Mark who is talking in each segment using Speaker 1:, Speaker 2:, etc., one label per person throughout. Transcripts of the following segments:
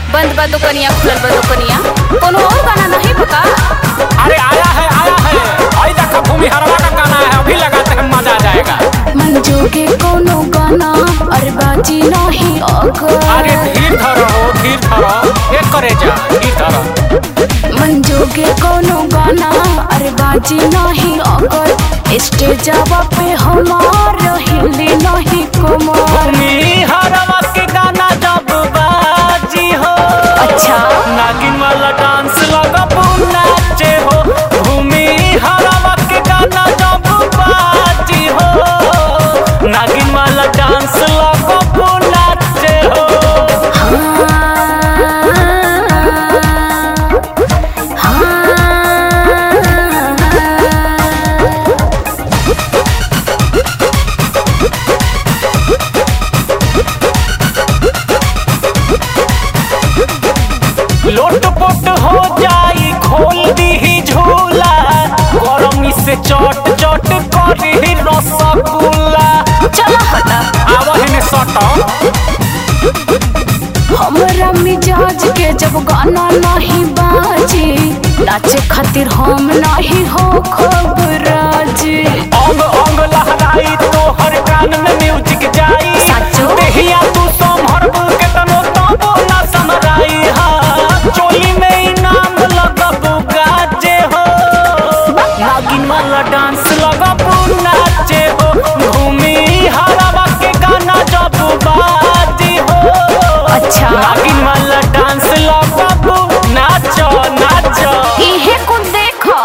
Speaker 1: बंद बा दुकनिया खुलल बा दुकनिया कोनो और गाना नहीं बका
Speaker 2: अरे आया है आया है आई देखा भूमि हरवा का गाना है अभी लगाते हैं मजा आ जाएगा
Speaker 1: मंजू के कोनो गाना अरे बाजी नहीं अगर
Speaker 2: अरे धीर धरो धीर धरो एक करे जा धीर धरो
Speaker 1: मंजू के कोनो गाना अरे बाजी नहीं अगर स्टेजवा पे हमार हिली नहीं कमर
Speaker 2: भूमि हरवा के गाना जब बाजी हो
Speaker 1: अच्छा
Speaker 2: नागिन वाला डांस लगा नाचे हो भूमि हरवा के गाना जब बाजी हो नागिन वाला डांस लगा नाचे हो लोट पोट हो जाई खोल दी झूला गरमी से चट चट करी रसगुल्ला
Speaker 1: चला हटा
Speaker 2: आवा है सट
Speaker 1: हमरा मिजाज के जब गाना नहीं बाजी नाचे खातिर हम नहीं हो खबराजी
Speaker 2: अंग अंग लहराई तो हर कान में म्यूजिक जाई
Speaker 1: साचो?
Speaker 2: देहिया तू संभर के तनो तबो ना समराई हा चोली में इनाम लगब गाजे हो नागिन वाला डांस लगब नाचे हो भूमि हरावा के गाना जब बाजी हो
Speaker 1: अच्छा।
Speaker 2: नागिन वाला डांस लगब नाचो नाचो
Speaker 1: इहे को देखो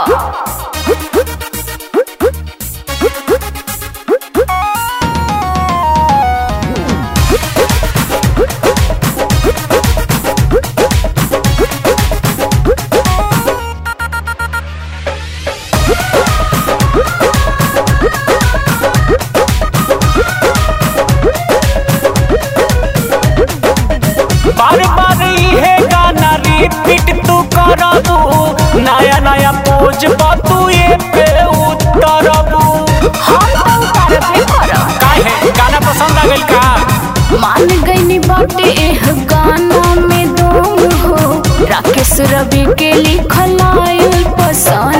Speaker 2: बार बार इहे गाना रिपीट तू करबू नया नया पोज तू ये पे उतरबू
Speaker 1: हम तो उतारबे करब
Speaker 2: काहे गाना पसंद आ गइल का
Speaker 1: मान गईनी बाटे एह गाना में दम हो राकेश रवि के लिखल आयल पसंद